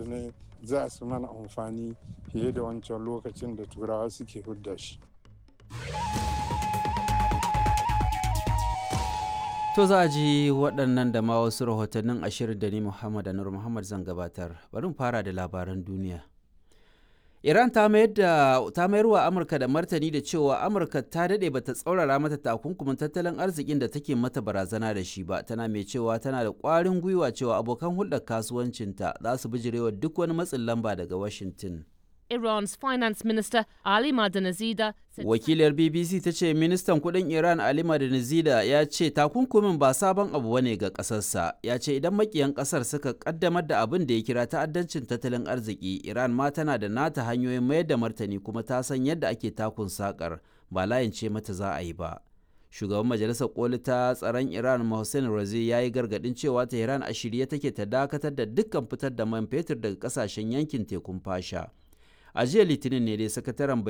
ma'adanai za su mana amfani fiye da wancan lokacin da turawa suke hudda shi To za a ji waɗannan da ma wasu rahotannin ashirin da ni Muhammad Anur Muhammad zan gabatar. Bari mu fara da labaran duniya. Iran ta mayar da ta mayar wa Amurka da martani da cewa Amurka ta daɗe bata tsaurara mata takunkumin tattalin arzikin da take mata barazana da shi ba tana mai cewa tana da ƙwarin gwiwa cewa abokan hulɗar kasuwancinta za su bijirewa duk wani matsin lamba daga Washington. Iran's finance minister Ali Madanazida said Wakilar BBC ta ce ministan kudin Iran Ali Madanizida ya ce takunkumin ba sabon abu bane ga kasarsa. Ya ce idan makiyan kasar suka kaddamar da abin da ya kira ta'addancin tattalin arziki, Iran ma tana da nata hanyoyin mayar da martani kuma ta san yadda ake takun sakar ba layin ce mata za a yi ba. Shugaban Majalisar Koli ta tsaron Iran Mohsen Razi ya yi gargadin cewa Tehran a shirye take ta dakatar da dukkan fitar da man fetur daga kasashen yankin tekun fasha. a jiya litinin ne dai sakataren